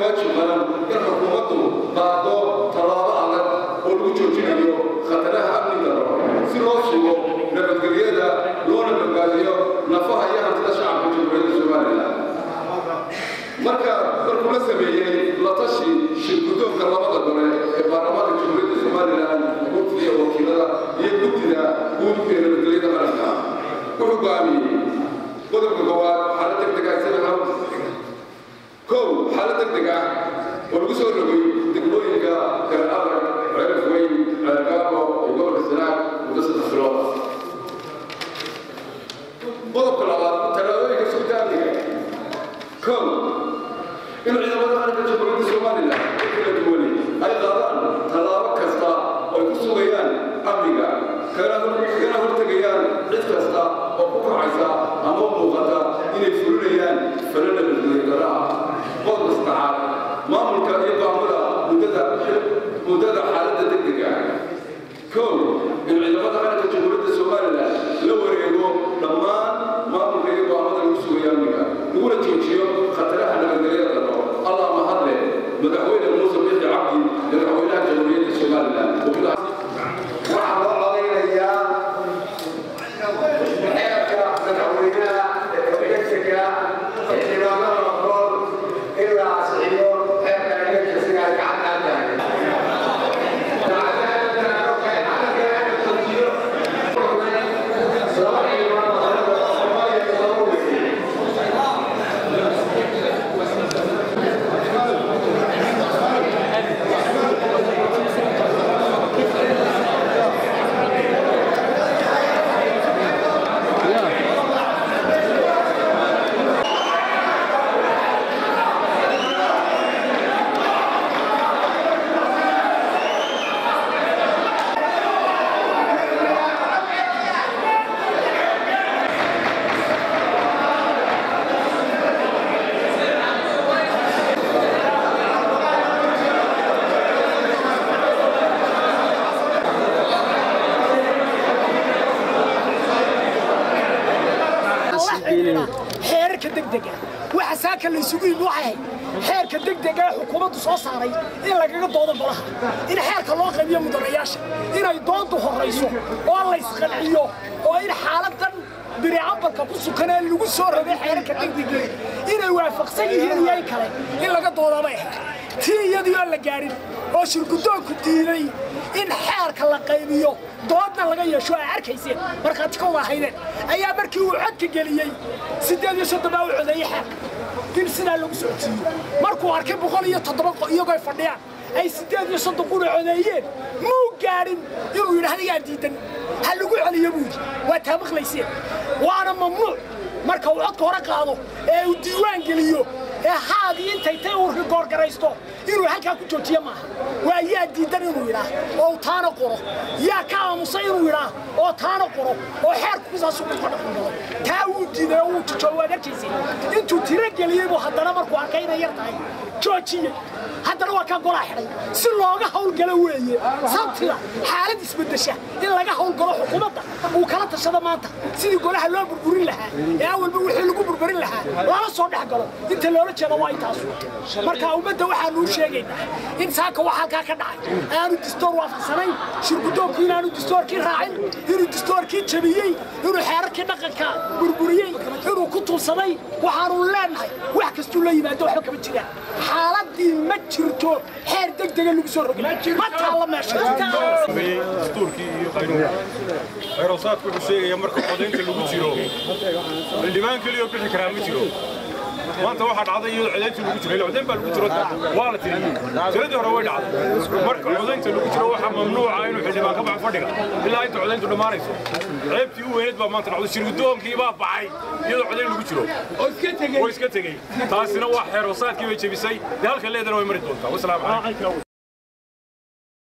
waajib qaran in xukuumaddu qaado tallaabo adag oo lagu joojinayo khataraha amniga daro si loo sugo nabadgelyada loona badbaadiyo nafaha iyo hantida shacabka jamhuuriyadda somalilan marka markuu la sameeyey la tashi shirgudoonka labada gole ee baarlamaanka jamhuuriyadda somalilan guddiga wakiilada iyo guddida guud ee nabadgelyada qaranka wuxuu go'aamiyey qodobka koowaad xaalad degdeg ah sida kow xaalad degdeg ah oo lagu soo rogay degmooyinka kala adag ceelaf weyn ceelgaabo iyo gobolka sanaag muddo saddex bilood qodobka labaad tallaabooyinka sugta amniga kow in ciidamada qaranka jamhuuriyadda somalilan ee kala duwani ay qaadaan tallaabo kasta oo ay ku sugayaan amniga kana hortegayaan cid kasta oo ku kacaysa ama muuqata inay fulinayaan falana nabadgelyadarra qodobka saddexaad maamulka iyo go'aamada muddada muddada xaaladda degdega kow in ciidamada qaranka jamhuuriyadda somalilan la wareego dhammaan maamulka iyo go'aamada lagu sugayo amniga laguna joojiyo khataraha nabadgelyada darro allah mahadle madaxweyne muuse bixi cabdi madaxweynaha jamhuuriyadda somalilan waxaa loo codaynayaa xeerka madaxweynaha degdega xildhibaanada noqon in la asixiyo xeerka electriciga gacanta tahay xeerarka degdega waxa saaka la isugu yimi waxay ahayd xeerka degdega ee xukuumaddu soo saaray in lagaga doodo golaha in xeerka loo qaybiyo mudanayaasha inay doontu horrayso oo la isqanciyo oo in xaaladan biricabalka ku sukan ee lagu soo rogay xeerarka degdega inay waafaqsan yihiin iyo in kale in laga doodabay ahayd tii iyadii oo la gaadhin oo shirgudoonku diiday in xeerka la qaybiyo doodna laga yeesho ay arkayseen markhaati ka wada ahaydeen ayaa markii uu codka geliyey siddeed iyo soddon baa u codeeyey xeerka in sidaa lagu socodsiiyo markuu arkay boqol iyo toddoba iyagoo ay fadhiyaan ay siddeed iyo soddon kuna codeeyeen muu gaadhin inuu yidhaahda yaa diidan ha lagu celiyo buu yidhi waa taamaqlayseen waana mamnuuc marka uu codka hore qaado ee uu diiwaan geliyo ee haadii intay tay uu rigoorgaraysto inuu halkaa ku joojiyo maaha waa yaa diidan inuu yidhaah oo uu taana qoro yaa ka aamusay inuu yidhaah oo taana qoro oo xeerku kusaasuu ku dhaqangalo taa wuu diiday oo wuu jijoo waad arkaysay intuu tiro geliyey buu haddana markuu arkay inay yar tahay joojiyey haddana waa kaa golaa xidhay si looga hawlgalo weeye sabtida xaalad isbedesha in laga hawlgalo xukuumadda uu kala tashado maanta sidii golaha loo burburin lahaa ee awalba wixii lagu burburin lahaa lala soo dhex galo inta loola jeedo waa intaasu marka ummadda waxaanu u sheegaynaa in saaka wax halkaa ka dhacay aanu distoor waafaqsanayn shirgudoonku inaanu distoorkii raacin inuu distoorkii jabiyey inuu xeerarkii dhaqanka burburiyey inuu ku tuulsaday waxaanu leenahay wax kastuu la yimaado waxba kama jiraan xaaladii ma jirto xeer degdega lagu soo rogay ma taalla meesha dastuurkii iyo qaynuunka xeerosaadku wuxuu sheegaya marka codaynta lagu jiro xildhibaan keliya oo bixi karaa ma jiro maanta waxaa dhacday iyadoo codaynta lagu jiro ila codayn baa lagu jiro waa la tiriyey tiradii hore way dhacday marka codaynta lagu jiro waxaa mamnuuca inuu xildhibaan ka baxo fadhiga ilaa inta codayntu dhammaanayso ceebtii u weyneed baa maanta dhacday shirgudoonkii baa baxay iyadoo codayn lagu jiro oo iska tegey taasina waa xeerosaadkii bay jebisay dee halka leedana way mari doontaa wasalaamu calaykum